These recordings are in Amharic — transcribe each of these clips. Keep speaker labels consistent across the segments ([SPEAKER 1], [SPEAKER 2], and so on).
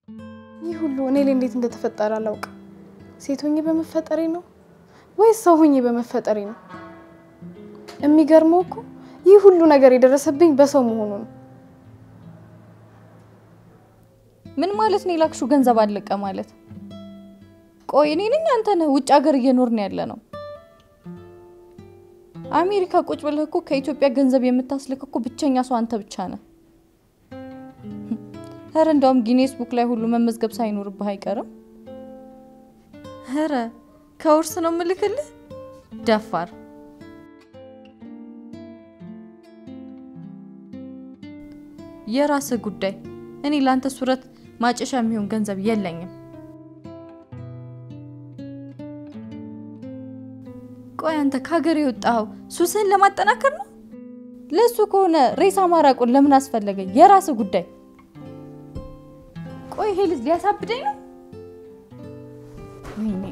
[SPEAKER 1] ይህ ሁሉ እኔ ላይ እንዴት እንደተፈጠረ አላውቅም። ሴት ሆኜ በመፈጠሬ ነው ወይስ ሰው ሆኜ በመፈጠሬ ነው? የሚገርመው እኮ ይህ ሁሉ ነገር የደረሰብኝ በሰው መሆኑ ነው።
[SPEAKER 2] ምን ማለት ነው? የላክሹ ገንዘብ አለቀ ማለት? ቆይ እኔ ነኝ አንተ ነህ? ውጭ ሀገር እየኖርን ያለ ነው። አሜሪካ ቁጭ ብለህ እኮ ከኢትዮጵያ ገንዘብ የምታስልክ እኮ ብቸኛ ሰው አንተ ብቻ ነህ። ኧረ እንደውም ጊኔስ ቡክ ላይ ሁሉ መመዝገብ ሳይኖርብህ አይቀርም። ኧረ ከውርስ ነው ምልክልህ ደፋር። የራስህ ጉዳይ። እኔ ለአንተ ሱረት ማጨሻ የሚሆን ገንዘብ የለኝም። ቆይ አንተ ከሀገር የወጣኸው ሱስህን ለማጠናከር ነው? ለሱ ከሆነ ሬሳ ማራቁን ለምን አስፈለገ? የራስህ ጉዳይ። ቆይ ይሄ ልጅ ሊያሳብደኝ ነው? ወይኔ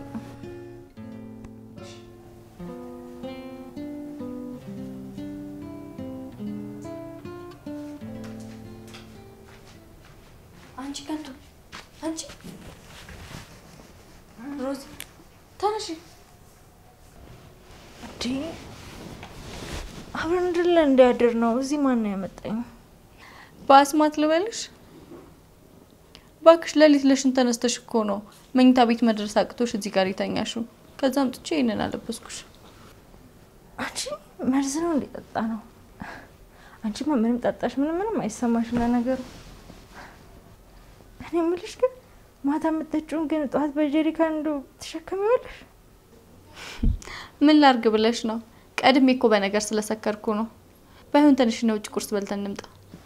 [SPEAKER 2] አንቺ ከንቱ አንቺ ሮዚ ተነሺ።
[SPEAKER 3] እንዴ አብረን እንድለ እንዲያድር ነው። እዚህ ማን ነው ያመጣኝ?
[SPEAKER 2] በአስማት ልበልሽ ባክሽ። ሌሊት ለሽን ተነስተሽ እኮ ነው መኝታ ቤት መድረስ አቅቶሽ እዚህ ጋር የተኛሽው። ከዛም ጥቼ ይህንን አለበስኩሽ።
[SPEAKER 3] አንቺ መርዝ ነው እንዲጠጣ ነው። አንቺማ ምንም ጠጣሽ ምንም ምንም አይሰማሽም ለነገሩ። እኔ የምልሽ ግን ማታ የምትጠጪውን ግን ጠዋት በጀሪካን እንዶ ትሸከሚዋለሽ?
[SPEAKER 2] ምን ላርግ ብለሽ ነው? ቀድሜ እኮ በነገር ስለሰከርኩ ነው። ባይሆን ትንሽ ነው ውጭ ቁርስ በልተን እንምጣ።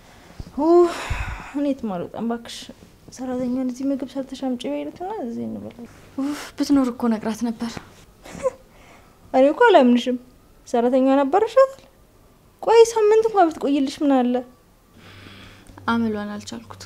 [SPEAKER 3] እኔ የትም አልወጣም እባክሽ። ሰራተኛን እዚህ ምግብ ሰርተሽ አምጪ በይለትና እዚህ እንበላለን።
[SPEAKER 2] ኡፍ ብትኖር እኮ ነግራት ነበር።
[SPEAKER 3] እኔ እኮ አላምንሽም። ሰራተኛ ነበረሻታል። ቆይ ሳምንት እንኳ ብትቆይልሽ ምን አለ?
[SPEAKER 2] አምሏን አልቻልኩት።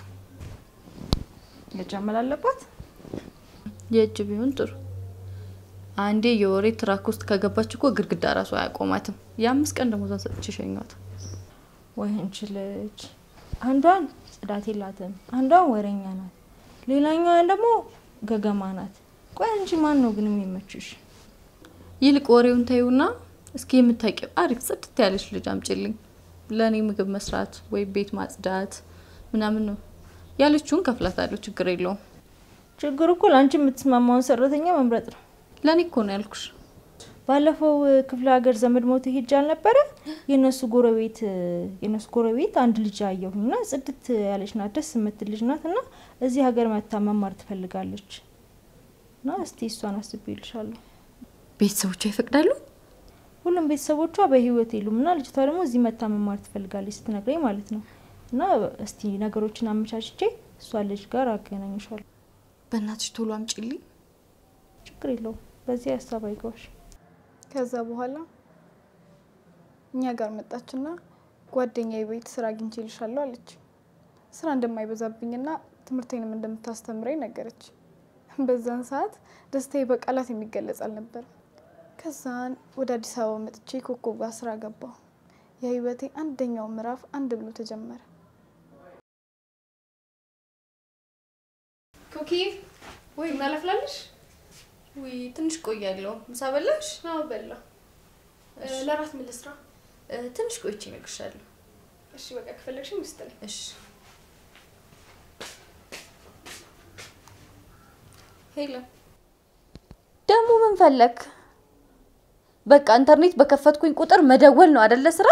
[SPEAKER 3] መጃመል አለባት።
[SPEAKER 2] የእጅ ቢሆን ጥሩ። አንዴ የወሬ ትራክ ውስጥ ከገባች እኮ ግድግዳ ራሱ አያቆማትም። የአምስት ቀን ደሞዟን ሰጥቼ ሸኟት።
[SPEAKER 3] ወይ አንቺ ልጅ አንዷን ጽዳት የላትም፣ አንዷን ወሬኛ ናት፣ ሌላኛዋን ደግሞ ገገማ ናት። ቆይ አንቺ ማን ነው ግን የሚመችሽ?
[SPEAKER 2] ይልቅ ወሬውን ተይውና እስኪ የምታውቂው አሪፍ ጽድት ያለች ልጅ አምጪልኝ። ለእኔ ምግብ መስራት ወይ ቤት ማጽዳት ምናምን ነው ያለችውን ከፍላታለሁ። ችግር የለውም።
[SPEAKER 3] ችግር እኮ ለአንቺ የምትስማማውን ሰራተኛ መምረጥ ነው።
[SPEAKER 2] ለእኔ እኮ ነው ያልኩሽ።
[SPEAKER 3] ባለፈው ክፍለ ሀገር ዘመድ ሞቶ ሄጄ አልነበረ? የእነሱ ጎረቤት የእነሱ ጎረቤት አንድ ልጅ አየሁኝ እና ጽድት ያለች ናት፣ ደስ የምትል ልጅ ናት እና እዚህ ሀገር መታ መማር ትፈልጋለች እና እስቲ እሷን አስቤልሻለሁ።
[SPEAKER 2] ቤተሰቦቿ ይፈቅዳሉ?
[SPEAKER 3] ሁሉም ቤተሰቦቿ በህይወት የሉም እና ልጅቷ ደግሞ እዚህ መታ መማር ትፈልጋለች ስትነግረኝ ማለት ነው። እና እስቲ ነገሮችን አመቻችቼ እሷ ልጅ ጋር አገናኝሻለሁ።
[SPEAKER 2] በእናትሽ ቶሎ አምጪልኝ።
[SPEAKER 3] ችግር የለውም። በዚህ ሀሳብ አይገባሽ።
[SPEAKER 1] ከዛ በኋላ እኛ ጋር መጣችና ጓደኛዬ ቤት ስራ አግኝቼልሻለሁ አለች። ስራ እንደማይበዛብኝና ትምህርቴንም እንደምታስተምረኝ ነገረች። በዛን ሰዓት ደስታዬ በቃላት የሚገለጽ አልነበረም። ከዛን ወደ አዲስ አበባ መጥቼ ኮከብ ጋር ስራ ገባሁ። የህይወቴ አንደኛው ምዕራፍ አንድ ብሎ ተጀመረ።
[SPEAKER 2] ኩኪ ወይ እናለፍላለሽ? ወይ ትንሽ ቆያለሁ። ምሳ በላሽ?
[SPEAKER 1] አዎ በላ። ለራት ምን ልስራ?
[SPEAKER 2] ትንሽ ቆይቼ እነግርሻለሁ።
[SPEAKER 1] እሺ በቃ ከፈለግሽ ሚስት ነኝ።
[SPEAKER 2] እሺ ሄሎ፣ ደግሞ ምን ፈለግ? በቃ ኢንተርኔት በከፈትኩኝ ቁጥር መደወል ነው አደለ ስራ?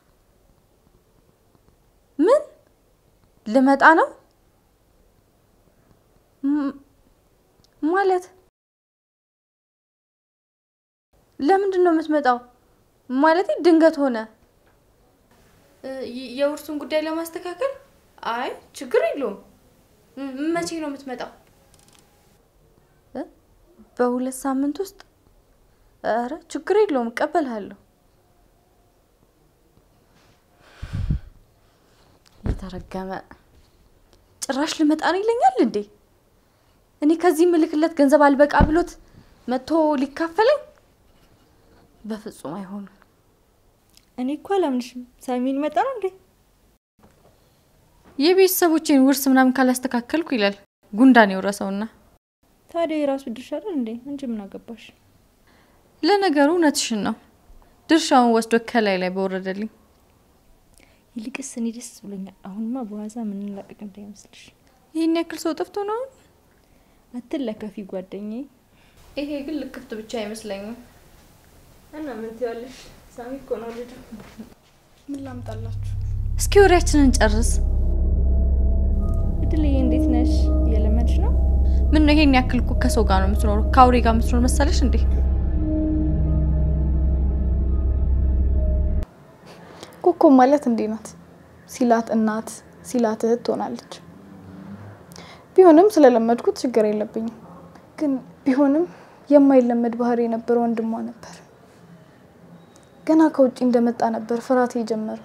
[SPEAKER 2] ምን ልመጣ ነው ማለት? ለምንድን ነው የምትመጣው? ማለት ድንገት ሆነ የውርሱን ጉዳይ ለማስተካከል? አይ ችግር የለውም። መቼ ነው የምትመጣው? በሁለት ሳምንት ውስጥ? ኧረ ችግር የለውም እቀበልሃለሁ። የተረገመ ጭራሽ ልመጣ ነው ይለኛል እንዴ! እኔ ከዚህ ምልክለት ገንዘብ አልበቃ ብሎት መጥቶ ሊካፈለኝ? በፍጹም አይሆንም።
[SPEAKER 3] እኔ እኮ አላምንሽም። ሳሚ ሊመጣ ነው እንዴ?
[SPEAKER 2] የቤተሰቦቼን ውርስ ምናምን ካላስተካከልኩ ይላል። ጉንዳን የወረሰውና።
[SPEAKER 3] ታዲያ የራሱ ድርሻ አይደል እንዴ? አንቺ ምን አገባሽ?
[SPEAKER 2] ለነገሩ እውነትሽን ነው። ድርሻውን ወስዶ ከላይ ላይ በወረደልኝ።
[SPEAKER 3] ይልቅስ እኔ ደስ ብሎኛል። አሁንማ በዋዛ ምንላቀቅ እንዳይመስልሽ።
[SPEAKER 2] ይህን ያክል ሰው ጠፍቶ ነው።
[SPEAKER 3] አትለከፊ ጓደኛዬ።
[SPEAKER 2] ይሄ ግን ልክፍት ብቻ አይመስለኝም።
[SPEAKER 3] እና ምን ትያለሽ? ሳሚ እኮ ነው ልጁ።
[SPEAKER 1] ምን ላምጣላችሁ?
[SPEAKER 2] እስኪ ወሬያችንን ጨርስ።
[SPEAKER 3] እድልዬ እንዴት ነሽ? እየለመድሽ ነው?
[SPEAKER 2] ምን ነው ይሄን ያክል እኮ ከሰው ጋር ነው የምትኖረው? ከአውሬ ጋር የምትኖር መሰለሽ እንዴ?
[SPEAKER 1] ኮኮብ ማለት እንዲህ ናት። ሲላት እናት ሲላት እህት ትሆናለች። ቢሆንም ስለለመድኩት ችግር የለብኝም። ግን ቢሆንም የማይለመድ ባህሪ የነበረ ወንድሟ ነበር። ገና ከውጭ እንደመጣ ነበር ፍርሃት የጀመረ።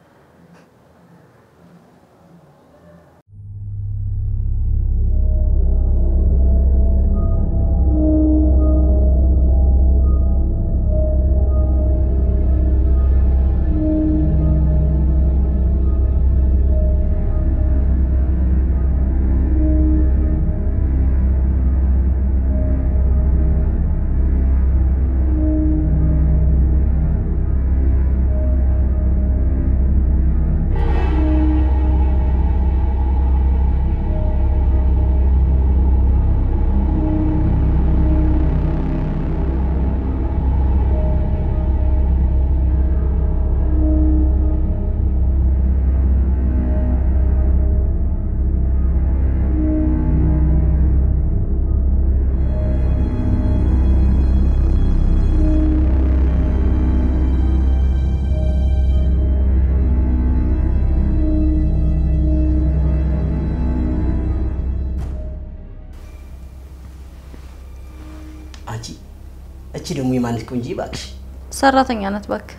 [SPEAKER 4] አንቺ እቺ ደግሞ የማንስ ቆንጂ እባክሽ
[SPEAKER 2] ሰራተኛ ናት እባክህ።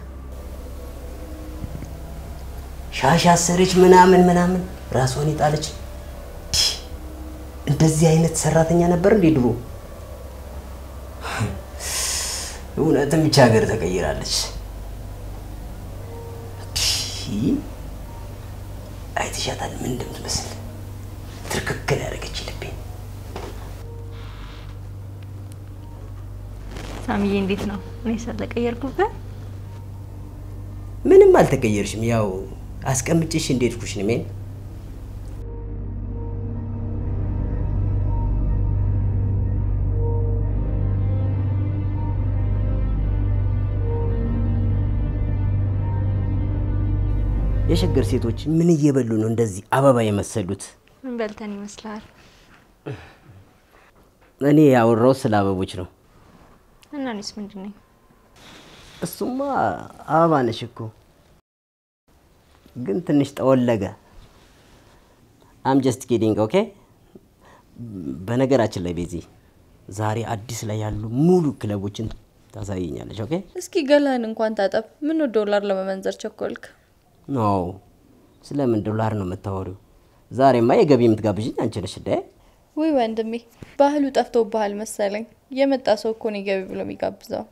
[SPEAKER 4] ሻሽ አሰረች ምናምን ምናምን ራሷን የጣለች እንደዚህ አይነት ሰራተኛ ነበር እንዴ ድሮ? እውነትም ብቻ ሀገር ተቀይራለች። አይተሻታል ምን እንደምትመስል ትርክክል ያደረገች ልቤን።
[SPEAKER 3] ሳሚዬ እንዴት ነው? እኔ ስለቀየርኩበት
[SPEAKER 4] ምንም አልተቀየርሽም። ያው አስቀምጭሽ እንደሄድኩሽ ነው ሜን የሸገር ሴቶች ምን እየበሉ ነው እንደዚህ አበባ የመሰሉት?
[SPEAKER 3] ምን በልተን ይመስላል?
[SPEAKER 4] እኔ ያወራው ስለ አበቦች ነው።
[SPEAKER 3] እና እኔስ ምንድን ነኝ?
[SPEAKER 4] እሱማ አበባ ነሽ እኮ ግን ትንሽ ጠወለገ። አም ጀስት ኪዲንግ ኦኬ። በነገራችን ላይ ቤዚ ዛሬ አዲስ ላይ ያሉ ሙሉ ክለቦችን ታሳየኛለች። ኦኬ
[SPEAKER 2] እስኪ ገላህን እንኳን ታጠብ። ምን ዶላር ለመመንዘር ቸኮልክ?
[SPEAKER 4] ኖ ስለምን ዶላር ነው የምታወሪው? ዛሬማ የገቢ የምትጋብዥኝ አንቺ ነሽ እንደ
[SPEAKER 2] ውይ ወንድሜ ባህሉ ጠፍቶብሃል መሰለኝ። የመጣ ሰው እኮ ነው ገቢ ብሎ የሚጋብዘው።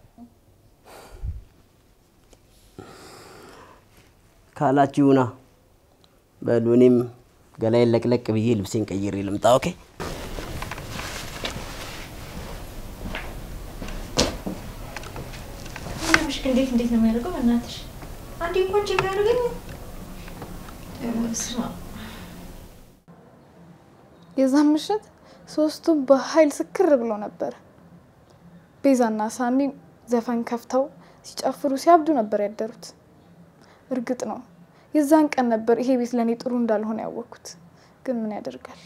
[SPEAKER 4] ካላችሁ ይሁና። በሉ እኔም ገላዬን ለቅለቅ ብዬ ልብሴን ቀይሬ ልምጣ። ኦኬ
[SPEAKER 3] ምሽክ እንዴት እንዴት ነው የሚያደርገው? በእናትሽ አንዴ እንኳን ቼክ ያደርገኝ። ስማ
[SPEAKER 1] የዛን ምሽት ሶስቱም በኃይል ስክር ብሎ ነበር። ቤዛና ሳሚ ዘፈን ከፍተው ሲጨፍሩ ሲያብዱ ነበር ያደሩት። እርግጥ ነው የዛን ቀን ነበር ይሄ ቤት ለእኔ ጥሩ እንዳልሆነ ያወቅኩት። ግን ምን ያደርጋል?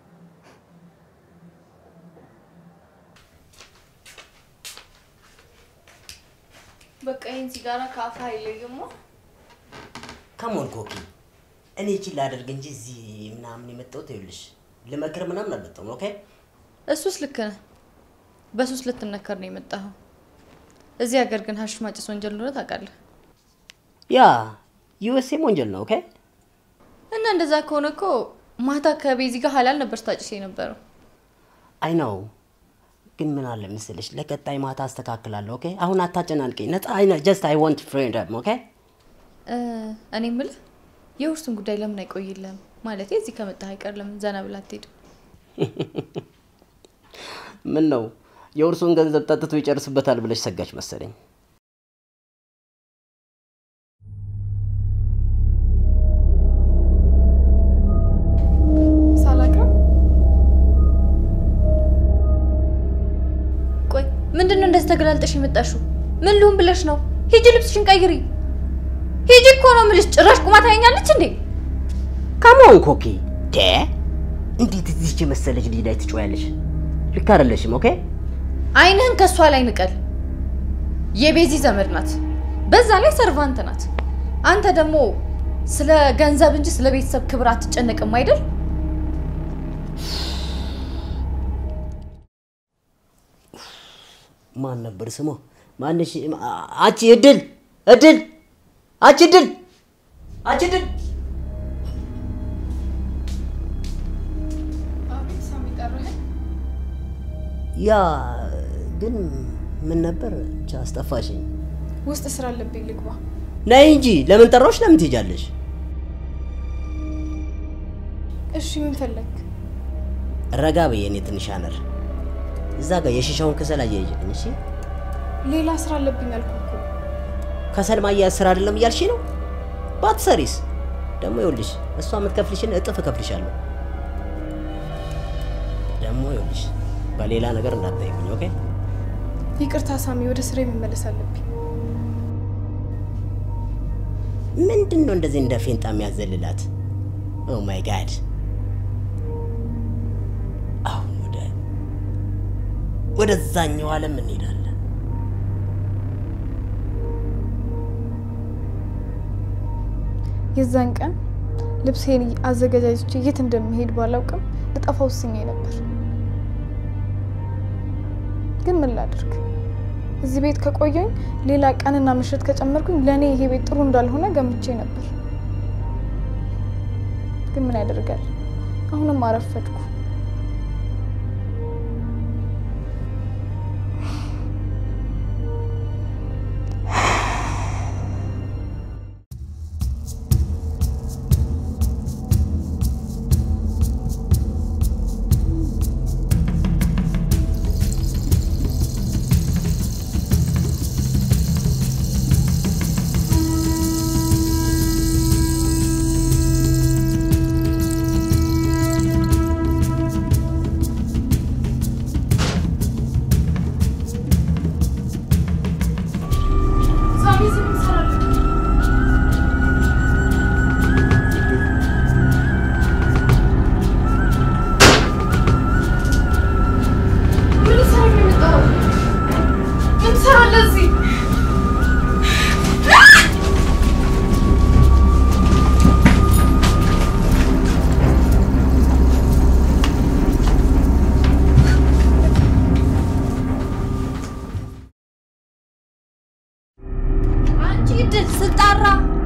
[SPEAKER 2] በቃ ይህን ሲጋራ ከአፍ አይለይማ።
[SPEAKER 4] ከሞን ኮኪ እኔ ይቺን ላደርግ እንጂ እዚህ ምናምን የመጣሁት ይኸውልሽ ልመክር ምናምን አልመጣሁም። ኦኬ
[SPEAKER 2] እሱስ ልክ ነህ። በሱስ ልትነከር ነው የመጣኸው። እዚህ ሀገር ግን ሀሺሽ ማጨስ ወንጀል እንደሆነ ታውቃለህ።
[SPEAKER 4] ያ ዩኤስኤም ወንጀል ነው። ኦኬ
[SPEAKER 2] እና እንደዛ ከሆነ እኮ ማታ ከቤዚ ጋር ሀላል ነበር ስታጭስ የነበረው።
[SPEAKER 4] አይ ነው ግን ምን አለ መሰለሽ ለቀጣይ ማታ አስተካክላለሁ። ኦኬ አሁን አታጨናንቀኝ። ነፃ አይ ጀስት አይ ዋንት ፍሪደም ኦኬ
[SPEAKER 2] እ እኔ የምልህ የውርሱን ጉዳይ ለምን አይቆይልህም? ማለት እዚህ ከመጣህ አይቀር ለምን ዘና ብላ አትሄድም?
[SPEAKER 4] ምን ነው የውርሱን ገንዘብ ጠጥቶ ይጨርስበታል ብለሽ ሰጋች መሰለኝ።
[SPEAKER 1] ሳላቅም
[SPEAKER 2] ቆይ ምንድን ነው እንደዚህ ተገላልጠሽ የመጣሽው? ምን ልሁን ብለሽ ነው? ሂጂ ልብስሽን ቀይሪ። ሂጂ እኮ ነው የምልሽ። ጭራሽ ቁማ ታየኛለች እንዴ?
[SPEAKER 4] ካሞን ኮኪ ደ እንዴት እዚች የመሰለች ልጅ ላይ ትጮያለሽ? ልክ አይደለሽም። ኦኬ
[SPEAKER 2] አይንህን ከእሷ ላይ ንቀል። የቤዚ ዘመድ ናት፣ በዛ ላይ ሰርቫንት ናት። አንተ ደግሞ ስለ ገንዘብ እንጂ ስለ ቤተሰብ ክብር አትጨነቅም አይደል?
[SPEAKER 4] ማን ነበር ስሟ? ማንሽ? አቺ እድል እድል አቺ እድል አቺ እድል
[SPEAKER 1] አቤት ሳሚ ጠራኸኝ?
[SPEAKER 4] ያ ግን ምን ነበር? ብቻ አስጠፋሽኝ።
[SPEAKER 1] ውስጥ ስራ አለብኝ ልግባ።
[SPEAKER 4] ነይ እንጂ ለምን ጠራዎች? ለምን ትሄጃለሽ?
[SPEAKER 1] እሺ ምን ፈለግ?
[SPEAKER 4] ረጋ በይ የኔ ትንሽ አነር። እዛ ጋር የሺሻውን ከሰል አያይዥልኝ። እሺ
[SPEAKER 1] ሌላ ስራ አለብኝ አልኩህ እኮ።
[SPEAKER 4] ከሰል ማያያዝ ስራ አይደለም እያልሽ ነው? ባትሰሪስ? ደግሞ ይኸውልሽ እሷ የምትከፍልሽን እጥፍ እከፍልሻለሁ። ደግሞ ይኸውልሽ በሌላ ነገር እንዳታይብኝ። ኦኬ
[SPEAKER 1] ይቅርታ ሳሚ፣ ወደ ስራ መመለስ አለብኝ።
[SPEAKER 4] ምንድን ነው እንደዚህ እንደ ፌንጣ የሚያዘልላት? ኦ ማይ ጋድ! አሁን ወደ ወደዛኛው ዓለም እንሄዳለን።
[SPEAKER 1] የዛን ቀን ልብሴን አዘገጃጅቼ የት እንደምሄድ ባላውቅም ልጠፋ ወስኜ ነበር። ግን ምን ላድርግ? እዚህ ቤት ከቆየኝ ሌላ ቀንና ምሽት ከጨመርኩኝ ለእኔ ይሄ ቤት ጥሩ እንዳልሆነ ገምቼ ነበር። ግን ምን ያደርጋል፣ አሁንም አረፈድኩ።
[SPEAKER 2] አንቺ እድል ስጣራ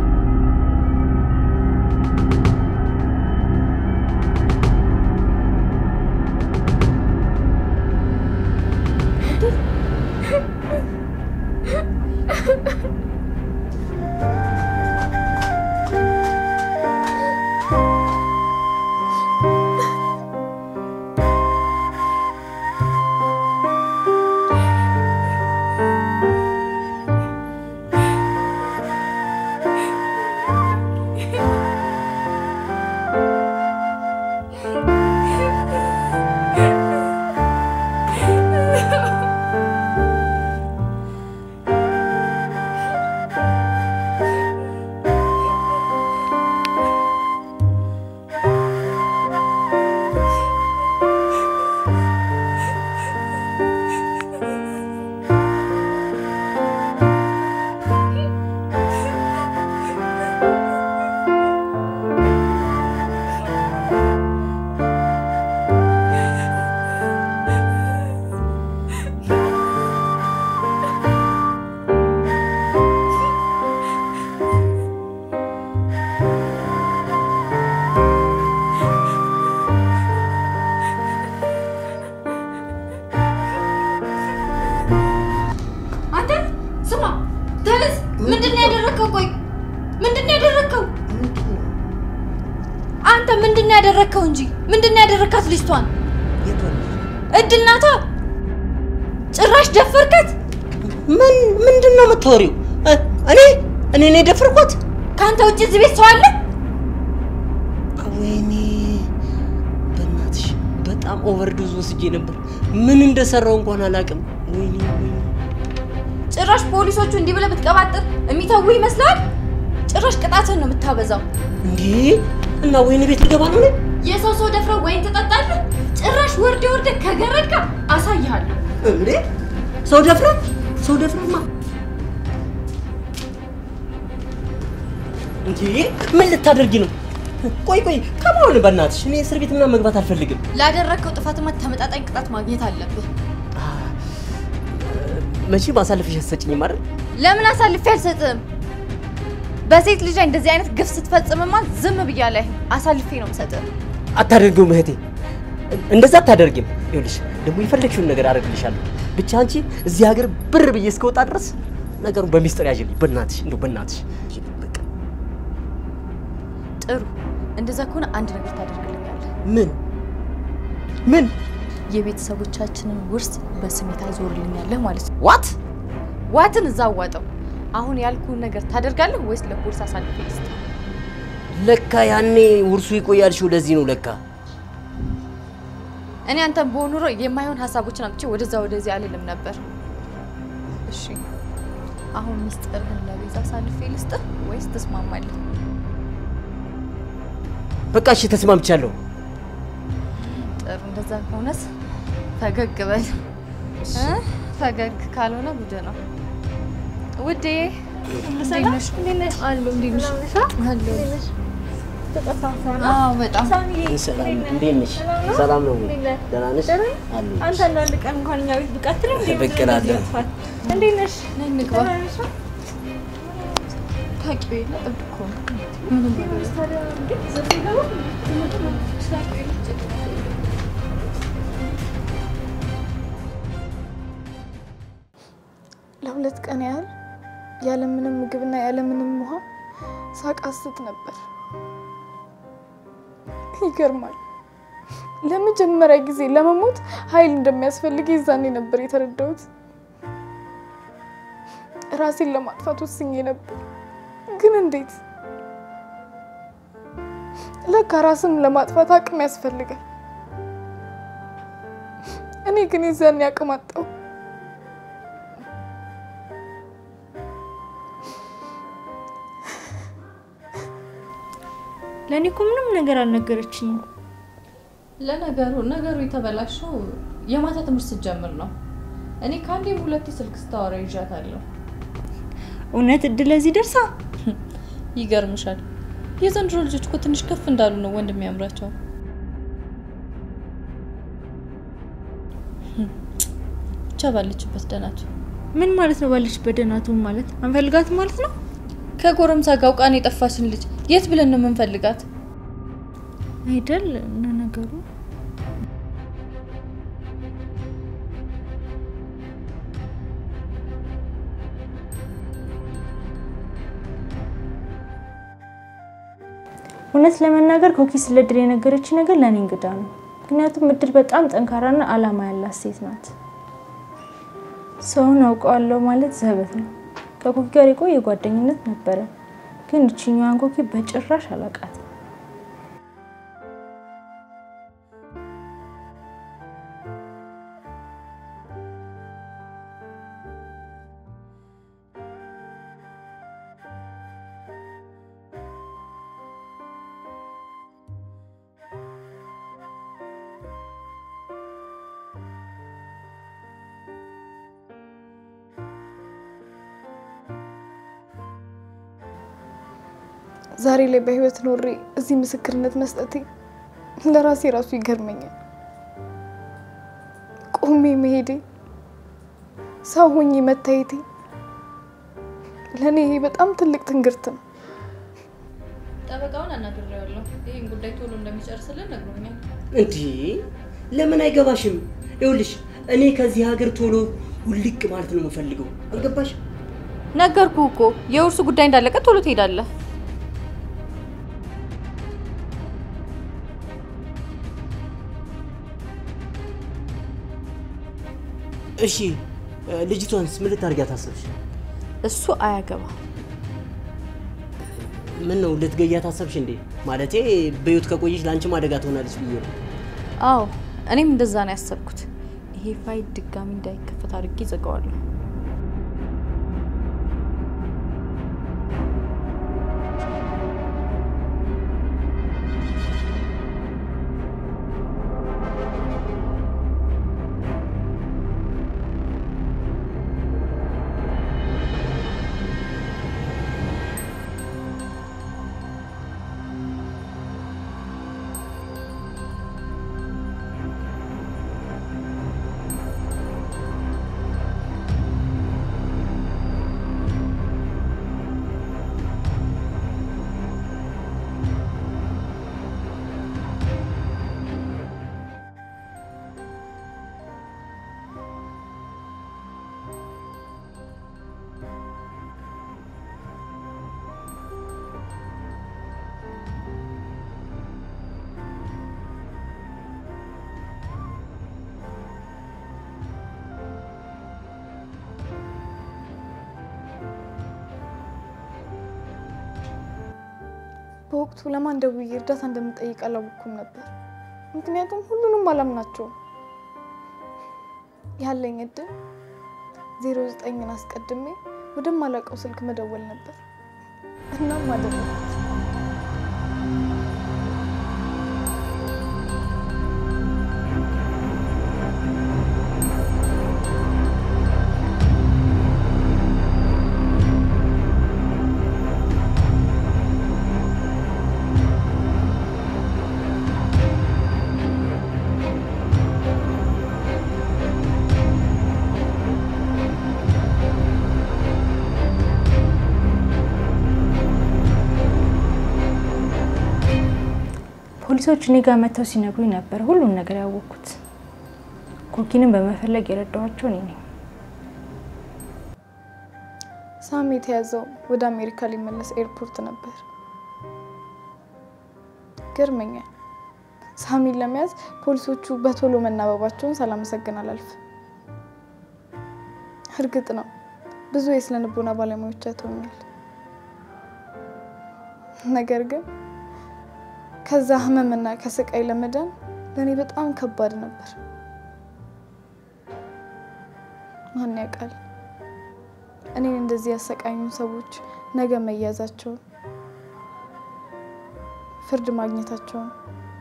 [SPEAKER 2] አንተ ስማ፣ ተነስ። ምንድን ነው ያደረግከው? ቆይ ምንድን ነው ያደረግከው? አንተ ምንድን ነው ያደረግከው እንጂ ምንድን ነው ያደረግካት ልጅቷን?
[SPEAKER 4] የት ሆነሽ?
[SPEAKER 2] እድል ናታ። ጭራሽ ደፈርካት።
[SPEAKER 4] ምን ምንድን ነው የምታወሪው? እ፣ እኔ እኔ ነኝ የደፈርኳት?
[SPEAKER 2] ከአንተ ውጭ እዚህ ቤት ሰው አለ?
[SPEAKER 4] ወይኔ በእናትሽ በጣም ኦቨርዶዝ ወስጄ ነበር። ምን እንደሰራው እንኳን አላውቅም። ወይኔ ወይኔ
[SPEAKER 2] ጭራሽ ፖሊሶቹ እንዲህ ብለህ ብትቀባጥር የሚተው ይመስላል? ጭራሽ ቅጣትን ነው የምታበዛው።
[SPEAKER 4] እንዴ! እና ወይኔ ቤት ልገባ ነው እኔ?
[SPEAKER 2] የሰው ሰው ደፍረው ወይን ትጠጣለህ? ጭራሽ ወርደ ወርደ ከገረድካ አሳይሃለሁ።
[SPEAKER 4] እንዴ! ሰው ደፍረ ሰው ደፍረማ እንዴ! ምን ልታደርጊ ነው? ቆይ ቆይ ከማን በእናትሽ እኔ እስር ቤት ምናምን መግባት አልፈልግም።
[SPEAKER 2] ላደረግከው ጥፋትማ ተመጣጣኝ ቅጣት ማግኘት አለብህ።
[SPEAKER 4] መቼም አሳልፈሽ አትሰጭኝም አይደል?
[SPEAKER 2] ለምን አሳልፌ አልሰጥም? በሴት ልጅ ላይ እንደዚህ አይነት ግፍ ስትፈጽምማ ዝም ብያለሁ። አሳልፌ ነው የምሰጥህ።
[SPEAKER 4] አታደርጊውም እህቴ፣ እንደዛ አታደርጊም። ይኸውልሽ ደግሞ የፈለግሽውን ነገር አደርግልሻለሁ። ብቻ አንቺ እዚህ ሀገር ብር ብዬ እስከወጣ ድረስ ነገሩን በሚስጥር ያዥልኝ። በእናትሽ እንደው በእናትሽ በቃ።
[SPEAKER 2] ጥሩ፣ እንደዛ ከሆነ አንድ ነገር ታደርግልኛለህ።
[SPEAKER 4] ምን ምን
[SPEAKER 2] የቤተሰቦቻችንን ውርስ በስሜ ታዞርልኛለህ ማለት ነው።
[SPEAKER 4] ዋት
[SPEAKER 2] ዋትን እዛ አዋጠው። አሁን ያልኩህን ነገር ታደርጋለህ ወይስ ለፖሊስ አሳልፌ ልስጥህ?
[SPEAKER 4] ለካ ያኔ ውርሱ ይቆያልሽው ለዚህ ነው ለካ።
[SPEAKER 2] እኔ አንተን በሆን ኑሮ የማይሆን ሀሳቦችን አምጥቼ ወደዛ ወደዚህ አልልም ነበር። እሺ አሁን ሚስጥርህን ለቤዛ አሳልፌ ልስጥህ ወይስ ትስማማለህ?
[SPEAKER 4] በቃ እሺ ተስማምቻለሁ።
[SPEAKER 2] ጥሩ፣ እንደዛ ከሆነስ ፈገግ በል እ? ፈገግ ካልሆነ ጉድ ነው ውዴ። እንዴት ነሽ? አለሁ። እንዴት ነሽ? አለሁ። አዎ፣ በጣም
[SPEAKER 4] ሰላም እንዴት ነሽ? ሰላም ነው ወይ? ደህና ነሽ? አለሁ።
[SPEAKER 3] አንተ አንዳንድ ቀን እንኳን እኛ ቤት ብቀትል እንዴ
[SPEAKER 4] ብቅ እላለሁ።
[SPEAKER 3] እንዴት ነሽ?
[SPEAKER 2] ነይ እንግባ። ታውቂው የለ እብድ እኮ ነው። ምንም ነገር
[SPEAKER 1] ለሁለት ቀን ያህል ያለምንም ምግብና ያለምንም ውሃ ሳቃስት ነበር። ይገርማል። ለመጀመሪያ ጊዜ ለመሞት ኃይል እንደሚያስፈልግ የዛኔ ነበር የተረዳሁት። ራሴን ለማጥፋት ወስኜ ነበር፣ ግን እንዴት? ለካ ራስን ለማጥፋት አቅም ያስፈልጋል። እኔ ግን የዛኔ አቅም አጣሁ።
[SPEAKER 3] ለእኔ እኮ ምንም ነገር አልነገረችኝም።
[SPEAKER 2] ለነገሩ ነገሩ የተበላሸው የማታ ትምህርት ስትጀምር ነው። እኔ ከአንዴም ሁለቴ ስልክ ስታወራ ይዣታለሁ።
[SPEAKER 3] እውነት እድል ለዚህ ደርሳ
[SPEAKER 2] ይገርምሻል፣ የዘንድሮ ልጆች እኮ ትንሽ ከፍ እንዳሉ ነው ወንድ የሚያምራቸው። ብቻ ባለችበት ደህናቱ
[SPEAKER 3] ምን ማለት ነው? ባለችበት ደህናቱን ማለት አንፈልጋትም ማለት ነው?
[SPEAKER 2] ከጎረምሳ ጋር አውቃን የጠፋችን ልጅ የት ብለን ነው የምንፈልጋት?
[SPEAKER 3] አይደል እና ነገሩ እውነት ለመናገር ኮኪ ስለ እድል የነገረች ነገር ለእኔ እንግዳ ነው። ምክንያቱም እድል በጣም ጠንካራና አላማ ያላት ሴት ናት። ሰውን አውቀዋለሁ ማለት ዘበት ነው። ከኮኪ ጋር የቆየ ጓደኝነት ነበረ፣ ግን እችኛዋን ኮኪ በጭራሽ አላውቃትም።
[SPEAKER 1] ዛሬ ላይ በህይወት ኖሬ እዚህ ምስክርነት መስጠቴ ለራሴ ራሱ ይገርመኛል። ቆሜ መሄዴ፣ ሰው ሆኜ መታየቴ ለእኔ ይሄ በጣም ትልቅ ትንግርት ነው።
[SPEAKER 2] ጠበቃውን አናግሬዋለሁ። ይህን ጉዳይ ቶሎ እንደሚጨርስልን ነግሮኛል።
[SPEAKER 4] እንዲህ ለምን አይገባሽም? ይኸውልሽ እኔ ከዚህ ሀገር ቶሎ ውልቅ ማለት ነው የምፈልገው። አልገባሽ?
[SPEAKER 2] ነገርኩ እኮ የውርሱ ጉዳይ እንዳለቀ ቶሎ ትሄዳለህ።
[SPEAKER 4] እሺ ልጅቷንስ ምን ልታደርጊያት አሰብሽ?
[SPEAKER 2] እሱ አያገባ
[SPEAKER 4] ምን ነው ልትገያት አሰብሽ እንዴ? ማለቴ በህይወት ከቆየች ለአንቺም አደጋ ትሆናለች ብዬ ነው።
[SPEAKER 2] አዎ እኔም እንደዛ ነው ያሰብኩት። ይሄ ፋይል ድጋሚ እንዳይከፈት አድርጌ ዘጋዋለሁ።
[SPEAKER 1] በወቅቱ ለማን ደውዬ እርዳታ እንደምጠይቅ አላወኩም ነበር። ምክንያቱም ሁሉንም አላምናቸውም። ያለኝ እድል ዜሮ ዘጠኝን አስቀድሜ ወደማላውቀው ስልክ መደወል ነበር። እናም አደረኩት።
[SPEAKER 3] ፖሊሶች እኔ ጋር መጥተው ሲነግሩኝ ነበር ሁሉን ነገር ያወቅኩት። ኮኪንም በመፈለግ የረዳኋቸው እኔ ነኝ።
[SPEAKER 1] ሳሚ የተያዘው ወደ አሜሪካ ሊመለስ ኤርፖርት ነበር። ገርመኛል። ሳሚን ለመያዝ ፖሊሶቹ በቶሎ መናበባቸውን ሳላመሰግን አላልፍም። እርግጥ ነው ብዙ የስነ ልቦና ባለሙያዎች አይተውኛል። ነገር ግን ከዛ ህመምና ከስቃይ ለመዳን ለእኔ በጣም ከባድ ነበር። ማን ያውቃል እኔን እንደዚህ ያሰቃዩን ሰዎች ነገ መያዛቸውን፣ ፍርድ ማግኘታቸውን።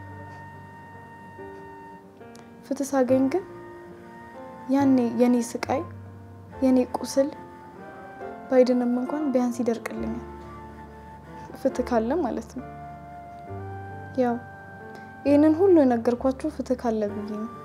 [SPEAKER 1] ፍትህ ሳገኝ ግን ያኔ የኔ ስቃይ የኔ ቁስል ባይድንም እንኳን ቢያንስ ይደርቅልኛል። ፍትህ ካለ ማለት ነው። ያው ይህንን ሁሉ የነገርኳችሁ ፍትህ ካለ ብዬ ነው።